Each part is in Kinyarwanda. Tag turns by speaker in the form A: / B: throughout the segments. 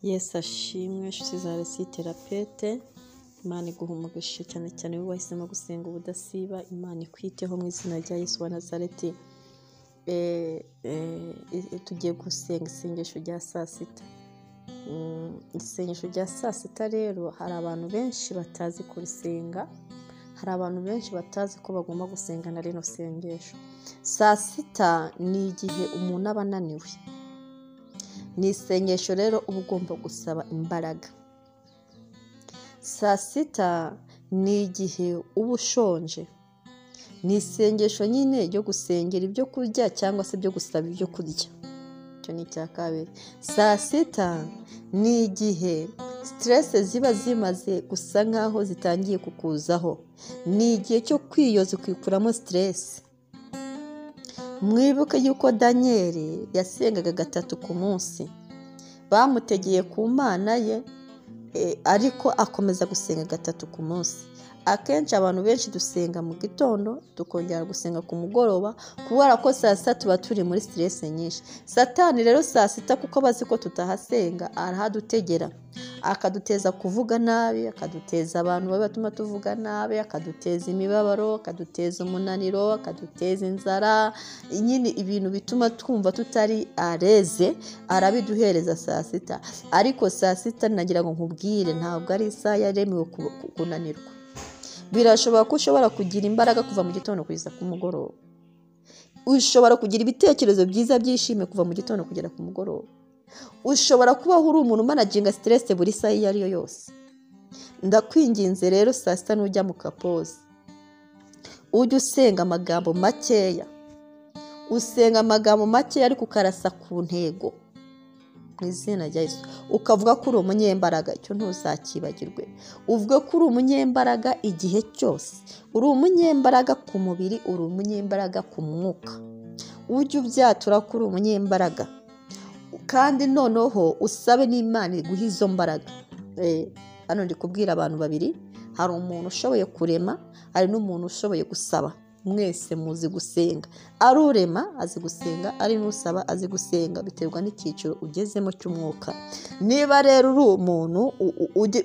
A: Yesu ashimwe nshuti za resi terapete imana iguha umugisha cyane cyane wowe wahisemo gusenga ubudasiba imana ikwiteho mu izina rya Yesu wa nazareti tugiye gusenga isengesho rya saa sita isengesho rya saa sita rero hari abantu benshi batazi kurisenga hari abantu benshi batazi ko bagomba gusenga na rino sengesho saa sita ni igihe umuntu aba ananiwe ni isengesho rero uba ugomba gusaba imbaraga saa sita ni igihe uba ushonje ni isengesho nyine ryo gusengera ibyo kurya cyangwa se byo gusaba ibyo kurya icyo ni icya kabiri saa sita ni igihe siterese ziba zimaze gusa nk'aho zitangiye kukuzaho ni igihe cyo kwiyoza ukikuramo siterese mwibuke yuko daniyeli yasengaga gatatu ku munsi bamutegeye ku mana ye ariko akomeza gusenga gatatu ku munsi akenshi abantu benshi dusenga mu gitondo tukongera gusenga ku mugoroba kubera ko saa sita tuba turi muri siteresi nyinshi satani rero saa sita kuko bazi ko tutahasenga arahadutegera akaduteza kuvuga nabi akaduteza abantu babi batuma tuvuga nabi akaduteza imibabaro akaduteza umunaniro akaduteza inzara nyine ibintu bituma twumva tutari areze arabiduhereza saa sita ariko saa sita nagira ngo nkubwire ntabwo ari isaha yaremewe kunanirwa birashoboka ko ushobora kugira imbaraga kuva mu gitondo kugeza ku mugoroba ushobora kugira ibitekerezo byiza byishime kuva mu gitondo kugera ku mugoroba ushobora kubaho uri umuntu umanaginga siteresi buri saha iyo ari yo yose ndakwinginze rero saa sita n'ujya mu kapoze ujye usenga amagambo makeya usenga amagambo makeya ariko ukarasa ku ntego mu izina rya Yesu ukavuga ko uri umunyembaraga icyo ntuzakibagirwe uvuge ko uri umunyembaraga igihe cyose uri umunyembaraga ku mubiri uri umunyembaraga ku mwuka ujye ubyatura ko uri umunyembaraga kandi noneho usabe n'imana iguha izo mbaraga hano ndi kubwira abantu babiri hari umuntu ushoboye kurema hari n'umuntu ushoboye gusaba mwese muzi gusenga ari urema azi gusenga ari n'usaba azi gusenga biterwa n'icyiciro ugezemo cy'umwuka niba rero uri umuntu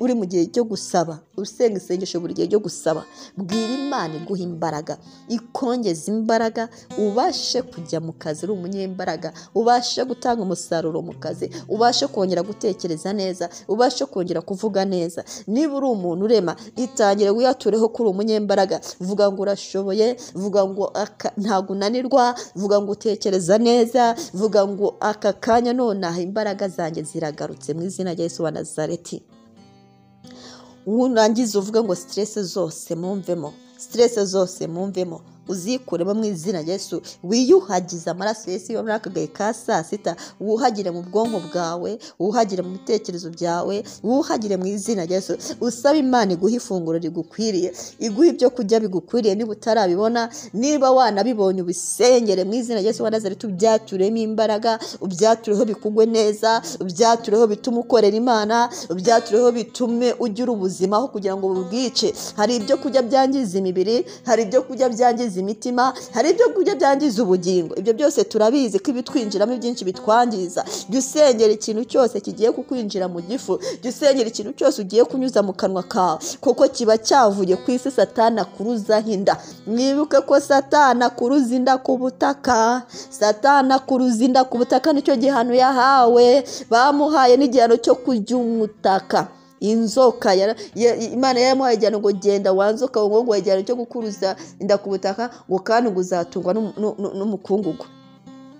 A: uri mu gihe cyo gusaba usenga isengesho buri gihe cyo gusaba bwira imana iguha imbaraga ikongeza imbaraga ubashe kujya mu kazi uri umunyembaraga ubashe gutanga umusaruro mu kazi ubashe kongera gutekereza neza ubashe kongera kuvuga neza niba uri umuntu urema itangire wiyatureho ko uri umunyembaraga vuga ngo urashoboye vuga ngo ntabwo unanirwa vuga ngo utekereza neza vuga ngo aka kanya nonaha imbaraga zanjye ziragarutse mu izina rya Yesu wa nazareti wurangiza uvuga ngo siterese zose mumvemo siterese zose mumvemo uzikuremo mu izina rya Yesu wiyuhagize amaraso Yesu yo muri aka gahe ka saa sita wuhagire mu bwonko bwawe wuhagire mu bitekerezo byawe wuhagire mu izina rya Yesu usaba imana iguha ifunguro rigukwiriye iguha ibyo kurya bigukwiriye niba utarabibona niba wanabibonye ubisengere mu izina rya Yesu wa Nazareti ubyaturemo imbaraga ubyatureho bikugwe neza ubyatureho bitume ukorera imana ubyatureho bitume ugira ubuzima aho kugira ngo bubwice hari ibyo kurya byangiza imibiri hari ibyo kurya byangiza imitima hari ibyo kurya byangiza ubugingo ibyo byose turabizi ko ibitwinjiramo byinshi bitwangiza jya usengera ikintu cyose kigiye kukwinjira mu gifu jya usengera ikintu cyose ugiye kunyuza mu kanwa kawe kuko kiba cyavuye ku isi satana kuruzaho inda mwibuke ko satana kuruza inda ku butaka satana kuruza inda ku butaka nicyo gihano yahawe bamuhaye n'igihano cyo kujya umutaka inzoka imana yaramuhaye igihano ngo genda wanzoka ngo ngo igihano cyo gukuruza inda ku butaka ngo kandi ngo uzatungwa n'umukungugu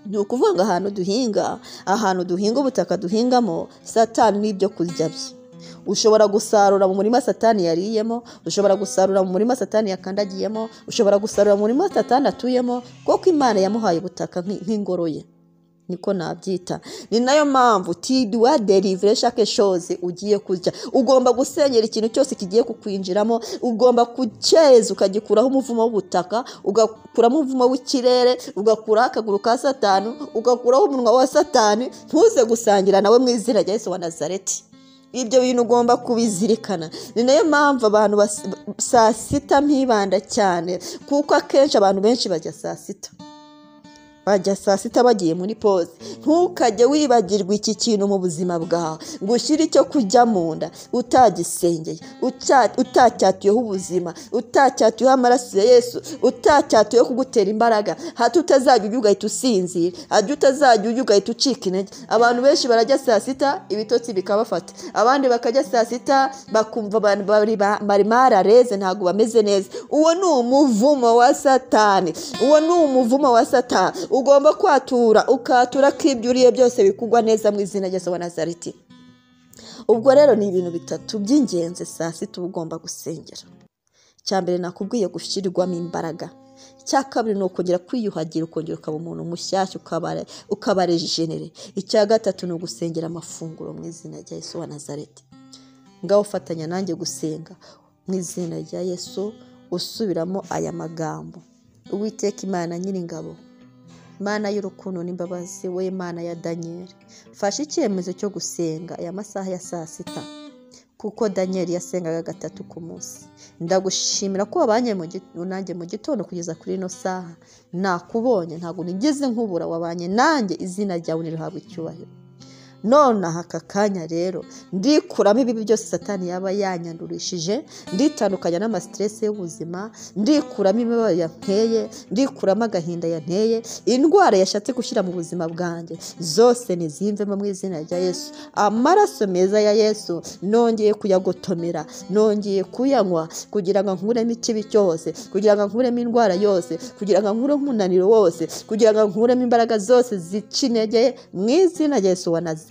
A: ni ukuvuga ngo ahantu duhinga ahantu duhinga ubutaka duhingamo satani n'ibyo kurya bye ushobora gusarura mu murima satani yariyemo ushobora gusarura mu murima satani yakandagiyemo ushobora gusarura mu murima satani atuyemo kuko imana yamuhaye ubutaka nk'ingoro ye niko nabyita ni nayo mpamvu tiduwa derivure shake shoze ugiye kurya ugomba gusengera ikintu cyose kigiye kukwinjiramo ugomba kucyeza ukagikuraho umuvumo w'ubutaka ugakuramo umuvumo w'ikirere ugakuraho akaguru ka satani ugakuraho umunwa wa satani ntuze gusangira nawe mu izina rya Yesu wa nazareti ibyo bintu ugomba kubizirikana ni nayo mpamvu abantu saa sita mpibanda cyane kuko akenshi abantu benshi bajya saa sita bajya saa sita bagiye muri pose ntukajye wibagirwa iki kintu mu buzima bwawe ngo ushyire icyo kujya mu nda utagisengeye uca- utacyatuyeho ubuzima utacyatuyeho amaraso ya yesu utacyatuyeho kugutera imbaraga hato utazajya ujya ugahita usinzira hajya utazajya ujya ugahita ucika intege abantu benshi barajya saa sita ibitotsi bikabafata abandi bakajya saa sita bakumva abantu bari ba- bari marareze ntabwo bameze neza uwo ni umuvumo wa satani uwo ni umuvumo wa satani ugomba kwatura ukatura ko ibyo uriye byose bikugwa neza mu izina rya Yesu wa nazareti ubwo rero ni ibintu bitatu by'ingenzi saa sita uba ugomba gusengera icya mbere nakubwiye gushyirwamo imbaraga icya kabiri ni ukongera kwiyuhagira ukongera ukaba umuntu mushyashya ukaba- ukaba rejenere icya gatatu ni ugusengera amafunguro mu izina rya yesu wa nazareti ngaho ufatanya nanjye gusenga mu izina rya yesu usubiramo aya magambo uwiteka imana nyiringabo mana y'urukundo n'imbabazi we mana ya daniyeli fasha icyemezo cyo gusenga aya masaha ya saa sita kuko daniyeli yasengaga gatatu ku munsi ndagushimira ko wabanye mu gi- nanjye mu gitondo kugeza kuri ino saha nakubonye ntabwo nigeze nkubura wabanye nanjye izina ryawe ntirihabwe icyubahiro nonaha aka kanya rero ndikuramo ibibi byose satani yaba yanyandurishije nditandukanya n'amasiteresi y'ubuzima ndikuramo imibabaro yanteye ndikuramo agahinda yanteye indwara yashatse gushyira mu buzima bwanjye zose nizimvemo mu izina rya yesu amaraso meza ya yesu nongeye kuyagotomera nongeye kuyanywa kugira ngo nkuremo ikibi cyose kugira ngo nkuremo indwara yose kugira ngo nkuremo umunaniro wose kugira ngo nkuremo imbaraga zose zica intege mu izina rya yesu wa nazareti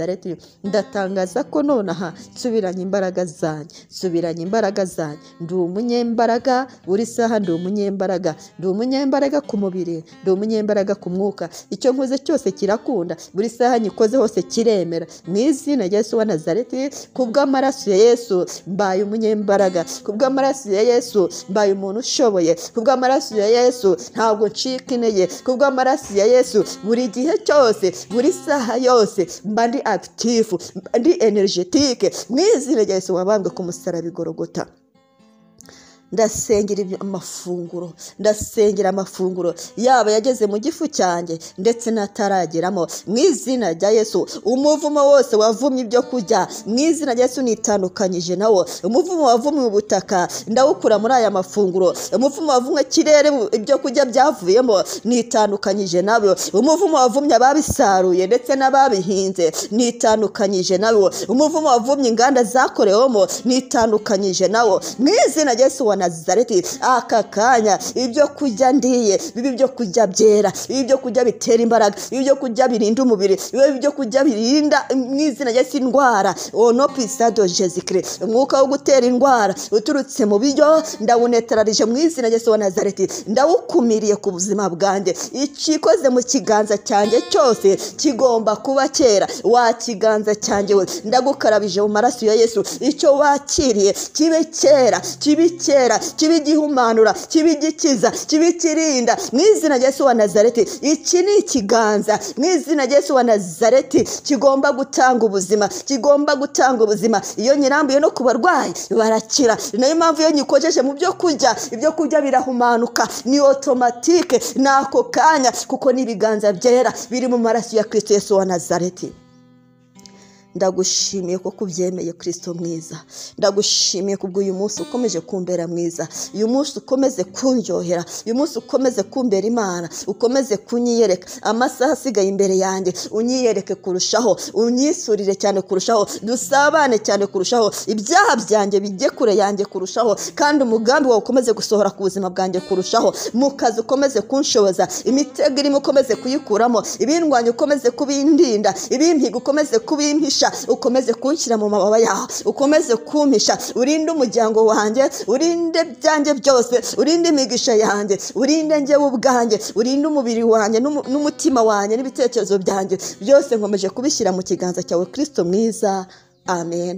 A: ndatangaza ko nonaha nsubiranye imbaraga zanjye nsubiranye imbaraga zanjye ndi umunyembaraga buri saha ndi umunyembaraga ndi umunyembaraga ku mubiri ndi umunyembaraga ku mwuka icyo nkoze cyose kirakunda buri saha nyikoze hose kiremera mu izina rya yesu wa nazareti kubw'amaraso ya yesu mbaye umunyembaraga kubw'amaraso ya yesu mbaye umuntu ushoboye kubw'amaraso ya yesu ntabwo ncika intege kubw'amaraso ya yesu buri gihe cyose buri saha yose mba ndi akitifu mba ndi energetike mu izina rya yesu wabambwe ku musaraba igorogota ndasengera ibyo- amafunguro ndasengera amafunguro yaba yageze mu gifu cyanjye ndetse n'atarageramo mu izina rya yesu umuvumo wose wavumye ibyo kurya mu izina rya yesu nitandukanyije nawo umuvumo wavumye ubutaka ndawukura muri aya mafunguro umuvumo wavumye ikirere mu- ibyo kurya byavuyemo nitandukanyije nabyo umuvumo wavumye ababisaruye ndetse n'ababihinze nitandukanyije nabo umuvumo wavumye inganda zakorewemo nitandukanyije nawo mu izina rya yesu wa nazareti aka kanya ibyo kurya ndiye bibe ibyo kurya byera bibe ibyo kurya bitera imbaraga bibe ibyo kurya birinda umubiri bibe ibyo kurya birinda mu izina rya yesu indwara ono pisado jesikire umwuka wo gutera indwara uturutse mu biryo ndawunetararije mu izina rya yesu wa nazareti ndawukumiriye ku buzima bwanjye ikikoze mu kiganza cyanjye cyose kigomba kuba kera wa kiganza cyanjye we ndagukarabije mu maraso ya yesu icyo wakiriye kibe kera kibe kera kibe igihumanura kibe igikiza kibe ikirinda mu izina rya yesu wa nazareti iki ni ikiganza mu izina rya yesu wa nazareti kigomba gutanga ubuzima kigomba gutanga ubuzima iyo nyirambuye no ku barwayi barakira ni nayo mpamvu iyo nyikojeje mu byo kurya ibyo kurya birahumanuka ni otomatike ni ako kanya kuko ni ibiganza byera biri mu maraso ya kirisito yesu wa nazareti ndagushimiye ko kubyemeye kirisito mwiza ndagushimiye kubw'uyu munsi ukomeje kumbera mwiza uyu munsi ukomeze kundyohera uyu munsi ukomeze kumbera imana ukomeze kunyiyereka amasaha asigaye imbere yanjye unyiyereke kurushaho unyisurire cyane kurushaho dusabane cyane kurushaho ibyaha byanjye bijye kure yanjye kurushaho kandi umugambi wawe ukomeze gusohora ku buzima bwanjye kurushaho mu kazi ukomeze kunshoboza imitego irimo ukomeze kuyikuramo ibindwanya ukomeze kubindinda ibimpiga ukomeze kubimpisha ukomeze kunshyira mu mababa yawe ukomeze kumpisha urinde umuryango wanjye urinde byanjye byose urinde imigisha yanjye urinde njyewe ubwanjye urinde umubiri wanjye n'umu- n'umutima wanjye n'ibitekerezo byanjye byose nkomeje kubishyira mu kiganza cyawe kirisito mwiza amen